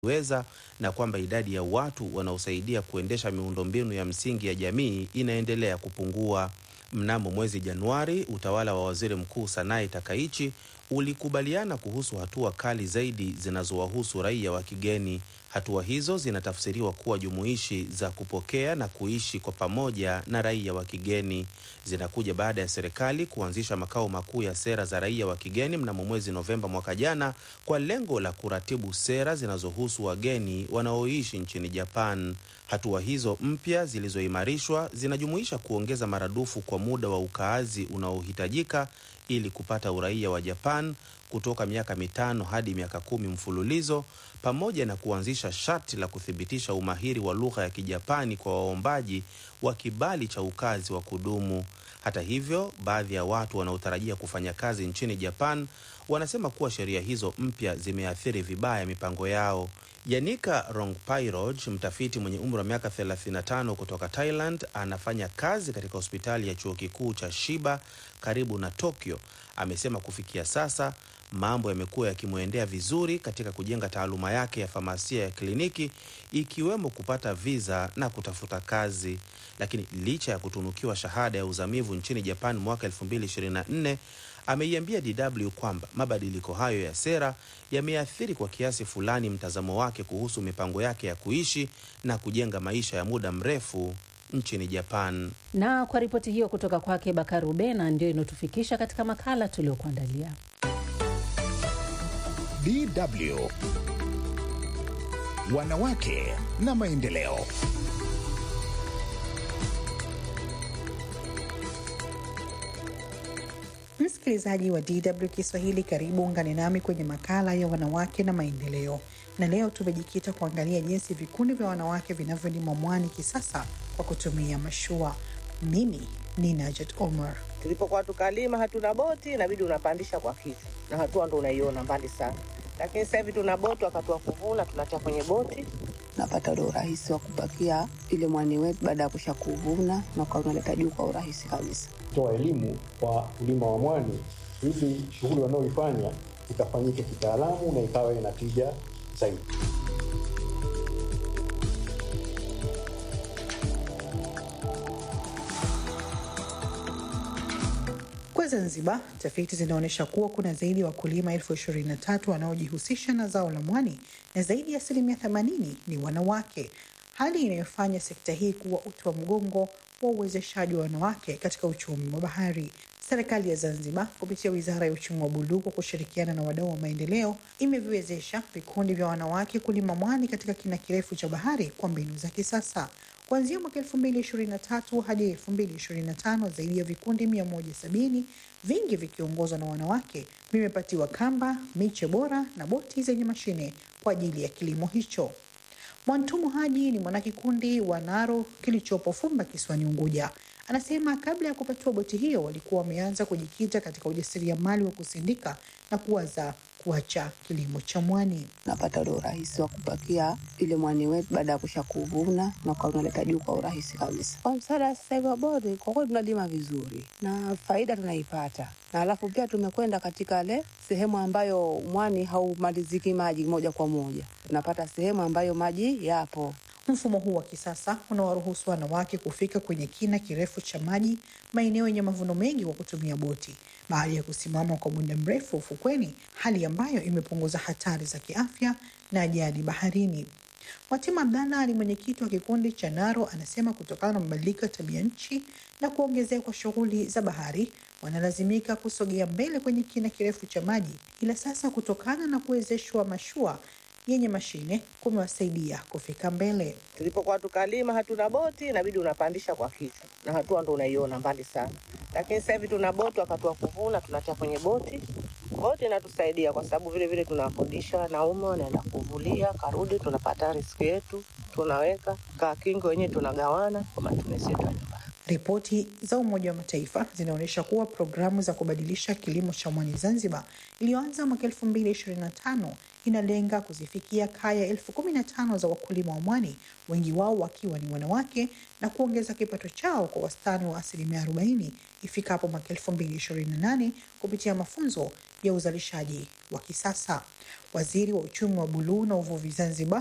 weza na kwamba idadi ya watu wanaosaidia kuendesha miundombinu ya msingi ya jamii inaendelea kupungua. Mnamo mwezi Januari, utawala wa waziri mkuu Sanai Takaichi ulikubaliana kuhusu hatua kali zaidi zinazowahusu raia wa kigeni. Hatua hizo zinatafsiriwa kuwa jumuishi za kupokea na kuishi kwa pamoja na raia wa kigeni. Zinakuja baada ya serikali kuanzisha makao makuu ya sera za raia wa kigeni mnamo mwezi Novemba mwaka jana kwa lengo la kuratibu sera zinazohusu wageni wanaoishi nchini Japan. Hatua hizo mpya zilizoimarishwa zinajumuisha kuongeza maradufu kwa muda wa ukaazi unaohitajika ili kupata uraia wa Japan kutoka miaka mitano hadi miaka kumi mfululizo pamoja na kuanzisha sharti la kuthibitisha umahiri wa lugha ya Kijapani kwa waombaji wa kibali cha ukazi wa kudumu. Hata hivyo, baadhi ya watu wanaotarajia kufanya kazi nchini Japan wanasema kuwa sheria hizo mpya zimeathiri vibaya mipango yao. Yanika Rongpairoj, mtafiti mwenye umri wa miaka 35 kutoka Thailand, anafanya kazi katika hospitali ya chuo kikuu cha Shiba karibu na Tokyo, amesema kufikia sasa mambo yamekuwa yakimwendea vizuri katika kujenga taaluma yake ya famasia ya kliniki, ikiwemo kupata viza na kutafuta kazi. Lakini licha ya kutunukiwa shahada ya uzamivu nchini Japan mwaka 2024 ameiambia DW kwamba mabadiliko hayo ya sera yameathiri kwa kiasi fulani mtazamo wake kuhusu mipango yake ya kuishi na kujenga maisha ya muda mrefu nchini Japan. Na kwa ripoti hiyo kutoka kwake Bakari Ubena, ndio inaotufikisha katika makala tuliokuandalia. DW Wanawake na Maendeleo. Msikilizaji wa DW Kiswahili, karibu ungane nami kwenye makala ya wanawake na maendeleo, na leo tumejikita kuangalia jinsi vikundi vya wanawake vinavyolima mwani kisasa kwa kutumia mashua. Mimi ni Najat Omar. Tulipokuwa tukalima hatuna boti, inabidi unapandisha kwa kichwa, na hatua ndo unaiona mbali sana, lakini sasa hivi tuna boti, wakati wa kuvuna tunatia kwenye boti napata ule urahisi wa kupakia ile mwani wetu baada ya kusha kuvuna na kwa unaleta juu kwa urahisi kabisa. Toa elimu kwa kulima wa mwani ili shughuli wanaoifanya ikafanyike kitaalamu na ikawa ina tija zaidi. Kwa Zanzibar, tafiti zinaonyesha kuwa kuna zaidi ya wakulima elfu ishirini na tatu wanaojihusisha na zao la mwani na zaidi ya asilimia themanini ni wanawake, hali inayofanya sekta hii kuwa uti wa mgongo wa uwezeshaji wa wanawake katika uchumi wa bahari. Serikali ya Zanzibar kupitia Wizara ya Uchumi wa Buluu kwa kushirikiana na wadau wa maendeleo imeviwezesha vikundi vya wanawake kulima mwani katika kina kirefu cha bahari kwa mbinu za kisasa. Kuanzia mwaka elfu mbili ishirini na tatu hadi elfu mbili ishirini na tano zaidi ya vikundi mia moja sabini vingi vikiongozwa na wanawake vimepatiwa kamba, miche bora na boti zenye mashine kwa ajili ya kilimo hicho. Mwantumu Haji ni mwanakikundi wa Naro kilichopo Fumba kisiwani Unguja. Anasema kabla ya kupatiwa boti hiyo walikuwa wameanza kujikita katika ujasiriamali wa kusindika na kuwaza kuacha kilimo cha mwani. Napata ule urahisi wa kupakia ile mwani wetu baada ya kusha kuvuna na kwa unaleta juu kwa urahisi kabisa. Kwa msaada sasa hivi wa boti, kwa kweli tunalima vizuri na faida tunaipata, na alafu pia tumekwenda katika ile sehemu ambayo mwani haumaliziki maji moja kwa moja, tunapata sehemu ambayo maji yapo. Mfumo huu wa kisasa unawaruhusu wanawake kufika kwenye kina kirefu cha maji maeneo yenye mavuno mengi kwa kutumia boti baada ya kusimama kwa muda mrefu ufukweni, hali ambayo imepunguza hatari za kiafya na ajali baharini. Watima Abdalla ni mwenyekiti wa kikundi cha Naro, anasema kutokana na mabadiliko ya tabia nchi na kuongezeka kwa shughuli za bahari wanalazimika kusogea mbele kwenye kina kirefu cha maji, ila sasa kutokana na kuwezeshwa mashua yenye mashine kumewasaidia kufika mbele. Tulipokuwa tukalima hatuna boti, inabidi unapandisha kwa kichwa, na hatua ndo unaiona mbali sana, lakini sasa hivi tuna boti, wakati wa kuvuna tunatia kwenye boti. Boti inatusaidia kwa sababu vile vile tunakodisha wanaume wanaenda kuvulia, karudi tunapata riski yetu, tunaweka kaa kingi wenyewe tunagawana kwa matumizi yetu ya nyumbani. Ripoti za Umoja wa Mataifa zinaonyesha kuwa programu za kubadilisha kilimo cha mwani Zanzibar iliyoanza mwaka elfu mbili ishirini na tano inalenga kuzifikia kaya elfu kumi na tano za wakulima wa mwani, wengi wao wakiwa ni wanawake, na kuongeza kipato chao kwa wastani wa asilimia 40 ifikapo mwaka 2028 kupitia mafunzo ya uzalishaji wa kisasa. Waziri wa uchumi wa buluu na uvuvi Zanzibar